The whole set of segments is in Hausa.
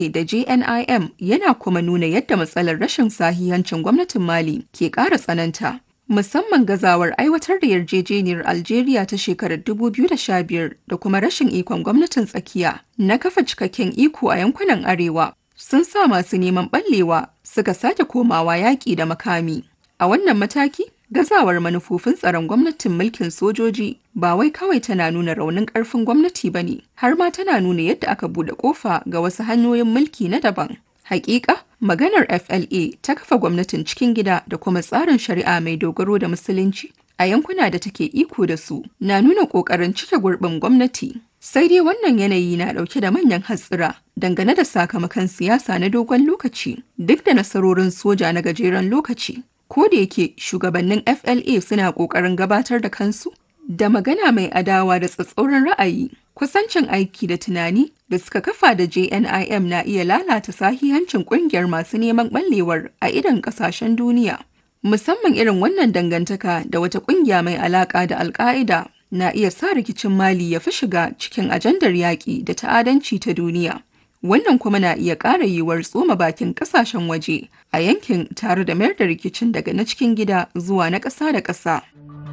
da JNIM yana kuma nuna yadda matsalar rashin sahihancin gwamnatin Mali ke ƙara tsananta. Musamman gazawar aiwatar da yarjejeniyar Algeria ta shekarar 2015 da kuma rashin ikon gwamnatin tsakiya na kafa cikakken iko a yankunan arewa sun sa masu neman ɓallewa suka sake komawa yaƙi da makami. A wannan mataki, gazawar manufofin tsaron gwamnatin mulkin sojoji ba wai kawai tana nuna raunin ƙarfin gwamnati ba ne, har ma tana nuna yadda aka buɗe ƙofa ga wasu hanyoyin mulki na daban. Hakika, maganar FLA ta kafa gwamnatin cikin gida da kuma tsarin shari'a mai dogaro da musulunci a yankuna da take iko da su na nuna ƙoƙarin cike gurbin gwamnati. Sai dai wannan yanayi na ɗauke da manyan hatsira dangane da sakamakon siyasa na dogon lokaci duk da nasarorin soja na gajeren lokaci. Ko da yake shugabannin FLA suna ƙoƙarin gabatar da kansu da magana mai adawa da tsatsauran ra'ayi, kusancin aiki da tunani da suka kafa da JNIM na iya lalata sahihancin ƙungiyar masu neman ɓallewar a idan ƙasashen duniya. Musamman irin wannan dangantaka da wata ƙungiya mai alaƙa da Alƙa'ida na iya sa rikicin Mali ya fi shiga cikin ajandar yaƙi da ta'adanci ta duniya. Wannan kuma na iya ƙara yiwuwar tsoma bakin ƙasashen waje a yankin tare da mayar da rikicin daga na cikin gida zuwa na ƙasa da ƙasa.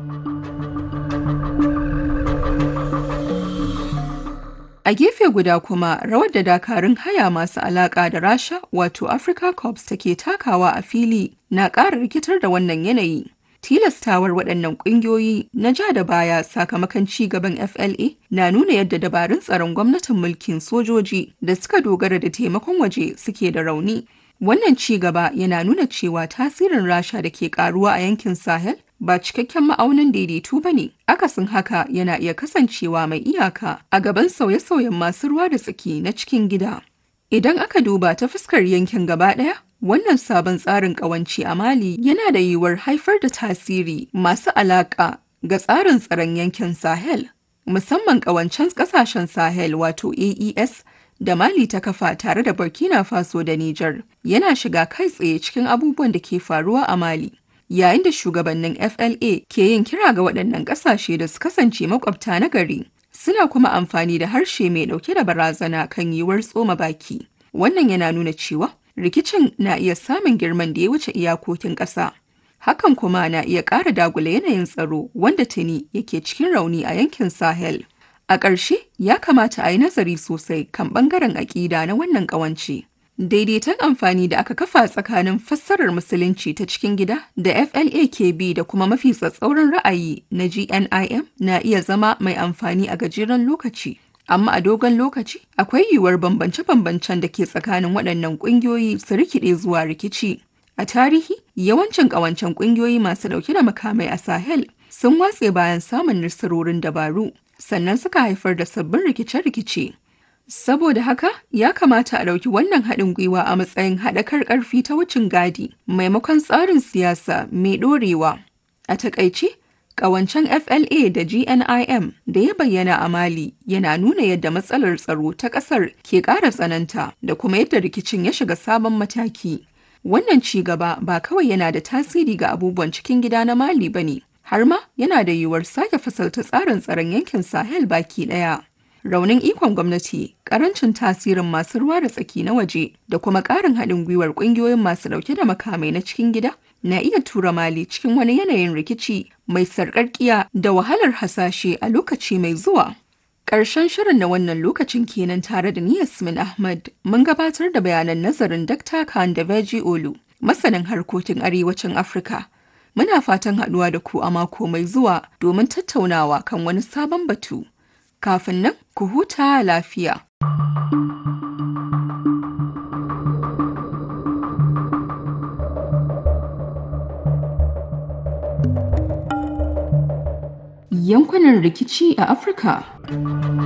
A gefe guda kuma rawar da dakarun haya masu alaƙa da Rasha wato Africa Corps take takawa a fili na ƙara rikitar da wannan yanayi. Tilastawar waɗannan ƙungiyoyi na ja da baya sakamakon ci gaban FLA na nuna yadda dabarun tsaron gwamnatin mulkin sojoji da suka dogara da taimakon waje suke da rauni. Wannan ci gaba yana nuna cewa tasirin Rasha da ke karuwa a yankin Sahel ba cikakken ma'aunin daidaitu ba ne. Akasin haka yana iya kasancewa mai iyaka a gaban sauye-sauyen masu ruwa da tsaki na cikin gida. Idan aka duba ta fuskar yankin gaba ɗaya, wannan sabon tsarin ƙawanci a Mali yana da yiwuwar haifar da tasiri masu alaƙa ga tsarin tsaron yankin Sahel, musamman ƙawancen ƙasashen Sahel wato AES da Mali ta kafa tare da Burkina Faso da Nijar yana shiga kai tsaye cikin abubuwan da ke faruwa a Mali. Yayin da shugabannin FLA ke yin kira ga waɗannan ƙasashe da su kasance makwabta na gari, suna kuma amfani da harshe mai ɗauke da barazana kan yiwuwar tsoma baki. Wannan yana nuna cewa rikicin na iya samun girman da ya wuce iyakokin ƙasa. Hakan kuma na iya ƙara dagula yanayin tsaro wanda tuni yake cikin rauni a yankin Sahel. A ƙarshe, ya kamata a yi nazari sosai kan ɓangaren aƙida na wannan ƙawance. Daidaiton amfani da aka kafa tsakanin fassarar musulunci ta cikin gida da FLA ke bi da kuma mafi tsatsauran ra'ayi na GNIM na iya zama mai amfani a gajeren lokaci. Amma a dogon lokaci, akwai yiwuwar bambance-bambancen da ke tsakanin waɗannan ƙungiyoyi su rikide zuwa rikici. A tarihi, yawancin ƙawancen ƙungiyoyi masu ɗauke da makamai a Sahel sun watse bayan samun nasarorin dabaru. sannan suka haifar da sabbin rikice-rikice. Saboda haka, ya kamata a ɗauki wannan haɗin gwiwa a matsayin haɗakar ƙarfi ta wucin gadi maimakon tsarin siyasa mai ɗorewa. A taƙaice, ƙawancen FLA da GNIM da ya bayyana a Mali yana nuna yadda matsalar tsaro ta ƙasar ke ƙara tsananta da kuma yadda rikicin ya shiga sabon mataki. Wannan ci gaba ba kawai yana da tasiri ga abubuwan cikin gida na Mali ba ne, har ma yana da yiwuwar sake fasalta tsarin tsaron yankin Sahel baki ɗaya. Raunin ikon gwamnati, ƙarancin tasirin masu ruwa da tsaki na waje da kuma ƙarin haɗin gwiwar ƙungiyoyin masu ɗauke da makamai na cikin gida na iya tura Mali cikin wani yanayin rikici mai sarƙarƙiya da wahalar hasashe a lokaci mai zuwa. Ƙarshen shirin na wannan lokacin kenan tare da ni Yasmin Ahmad mun gabatar da bayanan nazarin Dr. Khan da Veji Olu, masanin harkokin arewacin Afirka. Muna fatan haɗuwa da ku a mako mai zuwa domin tattaunawa kan wani sabon batu. Kafin nan, ku huta lafiya. Yankunan rikici a Afirka